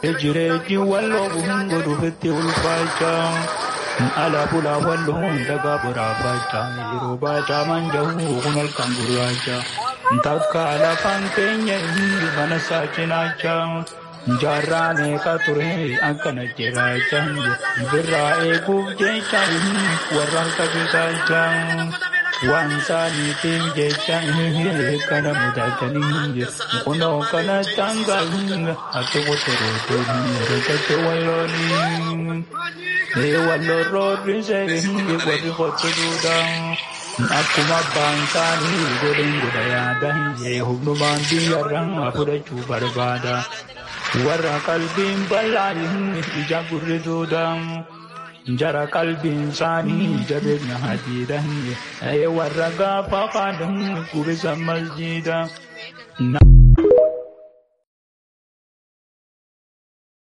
Jireenyi walloo bu'uun godhuufitti ulfaachaa. Ala bulaa walloo dagaa boraafachaa. Yeroo baachaa manja'uu kun halkan gurraachaa. Takka lafaan keenya mana saachinaachaa. Jaarraa meeqa ture akkana jiraachaa. Birraa eeguuf jecha warra harka bisaachaa. Waan saaniitiif jecha kana mudatanii kunoo kana tangaa ati kuturuutuun rikate wallooni. Walloo roorrisee warri qotuudhaan. Akkuma abbaan isaanii godhin godha yaada humnumaan biyyarraa fudhachuu barbaada. Warra qalbiin bal'aan ija gurrituudha. Jara qalbiin isaanii jabeenya hadiidha. Warra gaafa qaadaan gubisa masjiida.